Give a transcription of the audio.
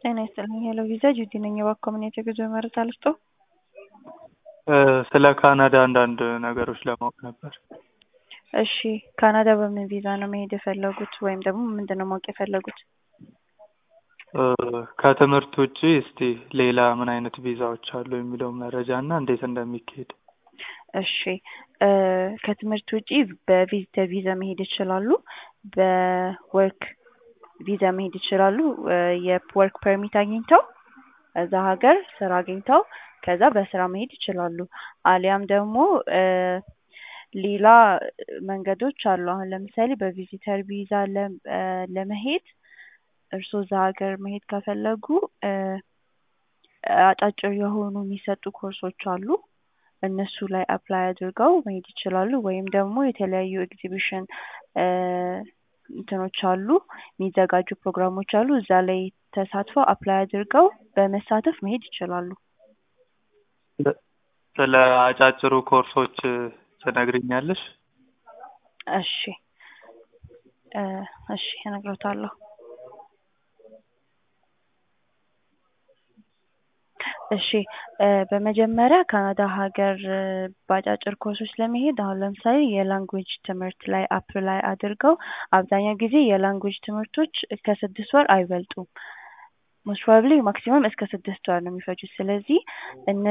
ጤና ይስጥልኝ ሄሎ ቪዛ ጁቲ ነኝ። እባክዎ ምን የጉዞ መረጃ ልስጥዎ? ስለ ካናዳ አንዳንድ ነገሮች ለማወቅ ነበር። እሺ ካናዳ በምን ቪዛ ነው መሄድ የፈለጉት ወይም ደግሞ ምንድን ነው ማወቅ የፈለጉት? ከትምህርት ውጪ እስቲ ሌላ ምን አይነት ቪዛዎች አሉ የሚለውን መረጃ እና እንዴት እንደሚካሄድ። እሺ ከትምህርት ውጪ በቪዚተር ቪዛ መሄድ ይችላሉ። በወርክ ቪዛ መሄድ ይችላሉ። የወርክ ፐርሚት አግኝተው እዛ ሀገር ስራ አግኝተው ከዛ በስራ መሄድ ይችላሉ። አሊያም ደግሞ ሌላ መንገዶች አሉ። አሁን ለምሳሌ በቪዚተር ቪዛ ለመሄድ እርስዎ እዛ ሀገር መሄድ ከፈለጉ አጫጭር የሆኑ የሚሰጡ ኮርሶች አሉ። እነሱ ላይ አፕላይ አድርገው መሄድ ይችላሉ። ወይም ደግሞ የተለያዩ ኤግዚቢሽን እንትኖች አሉ የሚዘጋጁ ፕሮግራሞች አሉ። እዛ ላይ ተሳትፈው አፕላይ አድርገው በመሳተፍ መሄድ ይችላሉ። ስለ አጫጭሩ ኮርሶች ትነግሪኛለሽ? እሺ እሺ እነግሮታለሁ። እሺ በመጀመሪያ ካናዳ ሀገር በአጫጭር ኮርሶች ለመሄድ አሁን ለምሳሌ የላንጉዌጅ ትምህርት ላይ አፕላይ አድርገው አብዛኛው ጊዜ የላንጉዌጅ ትምህርቶች ከስድስት ወር አይበልጡም። ሞስት ፕሮባብሊ ማክሲመም እስከ ስድስት ወር ነው የሚፈጁት። ስለዚህ